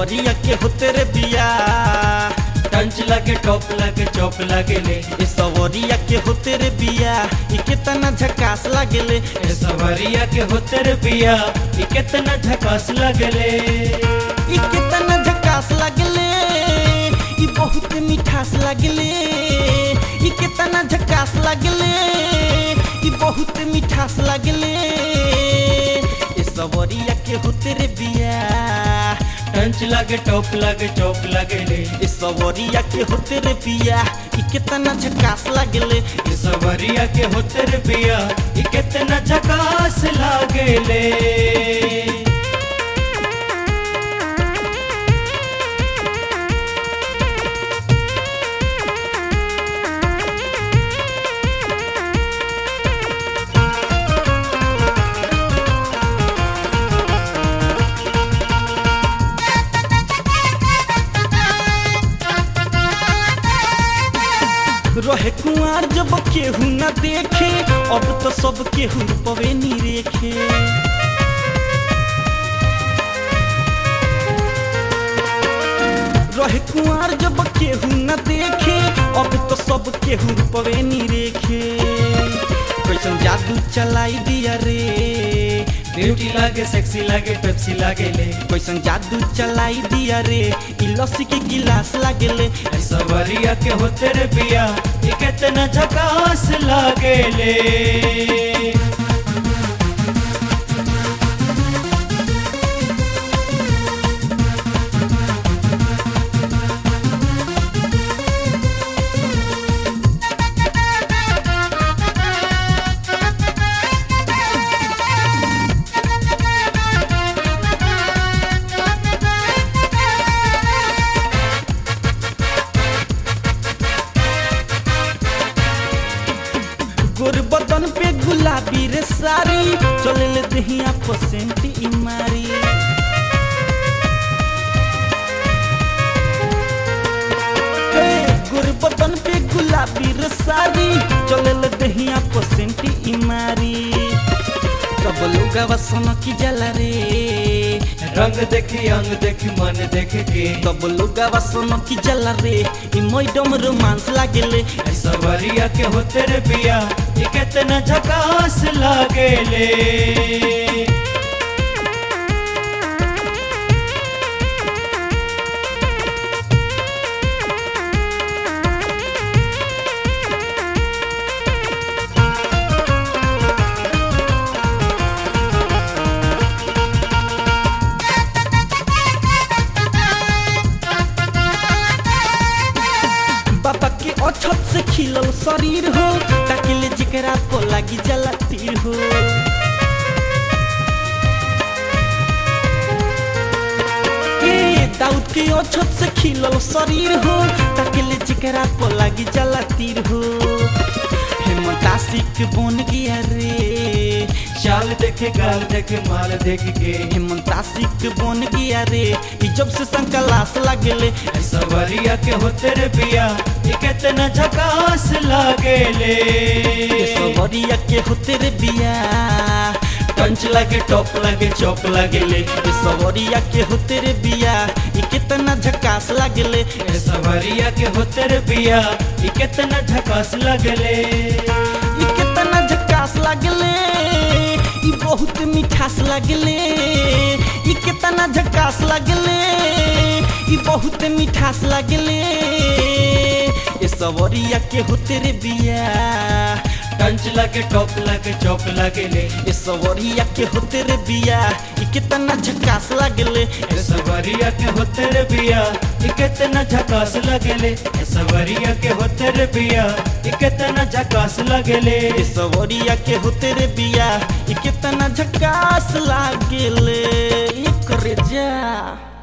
सवरिया के होते रे बिया टंच लगे टॉप लगे चौक लगे ले ए सवरिया के होते रे बिया ई केतना झकास लागेले ए सवरिया के होते रे पिया ये कितना झकास लगले ई केतना झकास लागेले ई बहुत मिठास लागेले ई केतना झकास लागेले ई बहुत मिठास लागेले ए सवरिया के होते रे बिया टंच लगे टॉप लगे चौक लगे ले ए सवरिया के होते रे बिया ई केतना झकास लागेले ए सवरिया के होते रे पिया ये कितना झकास लगले रहे कुआर जब केहू न देखे अब तो सब केहू पवे नी रेखे रहे कुआर जब केहू न देखे अब तो सब केहू पवे नी रेखे कैसन जादू चलाई दिया रे ब्यूटी लगे सेक्सी लगे पेप्सी लगे ले कैसन जादू चलाई दिया रे ई लस्सी के गिलास लागेले ए सवरिया के होते रे पिया ये कितना झकास लगले गोर बदन पे गुलाबी रे सारी चले ले दहिया पसेंट ई मारी हे, गोर बदन पे गुलाबी रे सारी चले ले दहिया पसेंट ई मारी कब लोगा सन की जला रे रंग देखी अंग देखी मन देख के कब लोगा सन की जला रे ई मैडम रोमांस लागेले ए सवरिया के होते रे पिया ये कितना झकास लगले बाबा के अछत से खिलल शरीर हो ताकि ले जिकरा को लागी जला तीर हो ए दाऊद के अछत से खिलल शरीर हो ताकि ले जिकरा को लागी जला तीर हो हेमंतासिक बन गया रे चाल देखे गाल देखे माल देख के हेमंतासिक बन गया रे ई जब से संकलास लागेले ए सवरिया के होते रे पिया ये कितना झकास लगले ए सवरिया के होते रे बिया टंच लगे टॉप लगे चौक लगे ले ए सवरिया के होते रे बिया ई कितना झकास लागेले ए सवरिया के होते रे पिया ये कितना झकास लगले ई कितना झकास लागेले ई बहुत मिठास लागेले ई कितना झकास लागेले ई बहुत मिठास लागेले ए सवरिया के होते रे बिया टंच लगे टॉप लगे चौक लगे ले ए सवरिया के होते रे बिया ई कितना झकास लागेले ए सवरिया के होते रे पिया ये कितना झकास लगले ए सवरिया के होते रे पिया ये कितना झकास लगले ए सवरिया के होते रे बिया ई कितना झकास लागेले ई करे जा